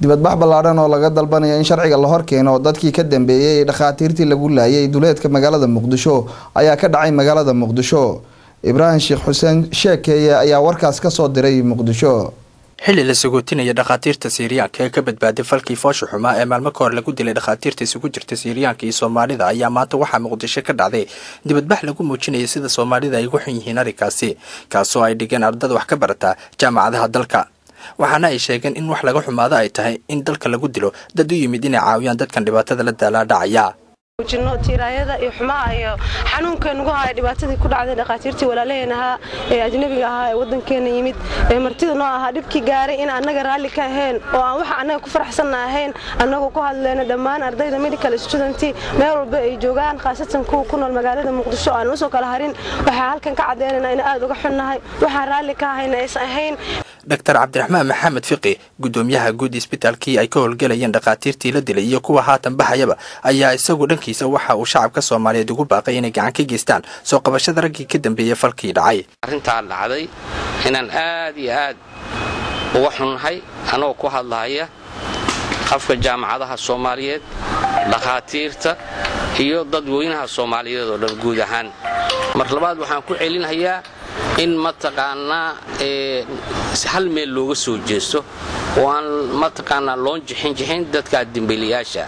dibadbax ballaadhan oo laga dalbanaya in sharciga la horkeeno dadkii ka dambeeyey ee dhakhaatiirtii lagu laayay duleedka magaalada muqdisho ayaa ka dhacay magaalada muqdisho ibraahim sheekh xuseen sheekeeye ayaa warkaas kasoo diray muqdisho xilli la sagootinaya dhakhaatiirta siiriyaanka ee ka badbaaday falkii foosha xumaa ee maalmo ka hor lagu dilay dhakhaatiirta isugu jirta siiriyaanka iyo soomaalida ayaa maanta waxaa muqdisho ka dhacday dibadbax lagu muujinaya sida soomaalida ay ugu xun yihiin arrinkaasi kaasoo ay dhigeen ardada wax ka barata jaamacadaha dalka waxaana ay sheegeen in wax laga xumaado ay tahay in dalka lagu dilo dad u yimid inay caawiyaan dadkan dhibaatada la daalaadhacaya muujino tiiraayada iyo xumaha iyo xanuunka nagu haya dhibaatadii ku dhacday dhakhaatiirtii walaalaheen ahaa ee ajnabiga ahaa ee waddankeena yimid ee martida noo ahaa dhibkii gaaray in annaga raalli ka ahayn oo aan waxa annaga ku faraxsanna ahayn annagoo ku hadleyno dhammaan ardayda medical student meel walba ay joogaan khaasatan kuwa ku nool magaalada muqdisho aan usoo kala harin waxaa halkan ka caddeynayna in aad uga xunnahay waxaan raalli ka ahayna aysan ahayn doctor cabdiraxmaan maxamed fiqi gudoomiyaha guud isbitaalkii ay ka howlgelayeen dhakhaatiirtii la dilay iyo kuwa haatan baxayaba ayaa isagu dhankiisa waxa uu shacabka soomaaliyeed ugu baaqay inay gacan ka geystaan soo qabashada raggii ka dambeeyey falkii dhacay arrintaa dhacday inaan aad iyo aad uga xunnahay anagoo ku hadlahaya afka jaamacadaha soomaaliyeed dhakhaatiirta iyo dadweynaha soomaaliyeed oo dhan guud ahaan mar labaad waxaan ku celinhayaa in mataqaanaa hal meel looga soo jeesto oo aan mataqaanaa loon jixinjixin dadka dembiilayaasha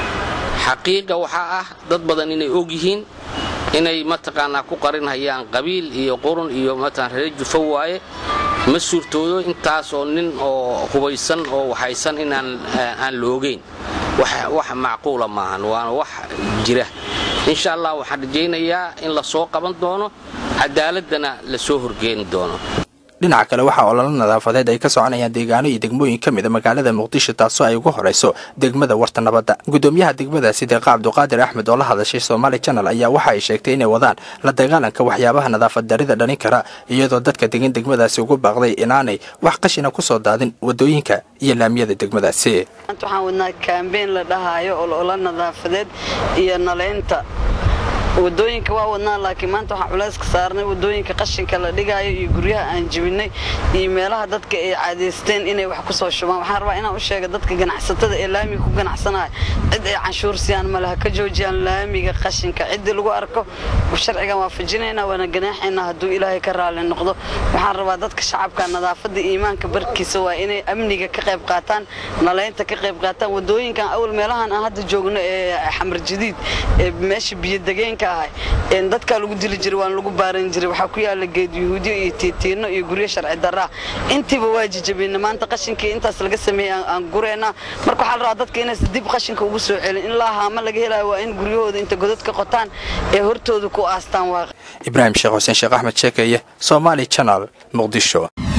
xaqiiqa waxaa ah dad badan inay og yihiin inay mataqaanaa ku qarinhayaan qabiil iyo qurun iyo mataqaan reer jufo waaye ma suurtoodo intaasoo nin oo hubaysan oo waxaysan inaan aan la ogeyn wax macquula maahan waana wax jira insha allah waxaan rajaynayaa in la soo qaban doono cadaaladana la soo horgeeni doono dhinaca kale waxaa ololo nadaafadeed ay ka soconayaan deegaano iyo degmooyin ka mida magaalada muqdisho taasoo ay ugu horayso degmada warta nabadda gudoomiyaha degmadaasi deeqa cabduqaadir axmed oo la hadashay somaali janal ayaa waxa ay sheegtay inay wadaan la dagaalanka waxyaabaha nadaafad darida dhalin kara iyadoo dadka degan degmadaasi ugu baaqday inaanay wax qashina ku soo daadin wadooyinka iyo laamiyada degmadaasi waxaan wadnaa kaambeyn la dhahaayo ololo nadaafadeed iyo nalaynta wadooyinka waa wadnaa laakiin maanta waxaan culayska saarnay wadooyinka qashinka la dhigaayo iyo guryaha aan jibinay iyo meelaha dadka ay caadaysteen inay wax ku soo shubaan waxaan rabaa inaan u sheega dadka ganacsatada ee laamiga ku ganacsanaya cid ay canshuur siiyaan malaha ka joojiyaan laamiga qashinka ciddii lagu arko sharcigan waafajinaynaa waana ganaaxaynaa hadduu ilaahay ka raali noqdo waxaan rabaa dadka shacabka nadaafadda iimaanka barkiisa waa inay amniga ka qayb qaataan nalaynta ka qayb qaataan wadooyinkan awal meelahan aan hadda joogno ee xamar jadiid ee meesha biyodegeenka dadkaa lagu dili jiray waan lagu baaran jiray waxaa ku yaala geed yuhuudiyo iyo tiitiino iyo guryo sharci daraa intiiba waa jijabina maanta qashinkii intaas laga sameeyey aan gureynaa marka waxaa la rabaa dadka inaysan dib qashinka ugu soo celin in laa haama laga helayo waa in guryahooda inta godad ka qotaan ee hortooda ku aastaan waa ibraahim sheekh xuseen sheekh axmed sheekeeye somaali janal muqdisho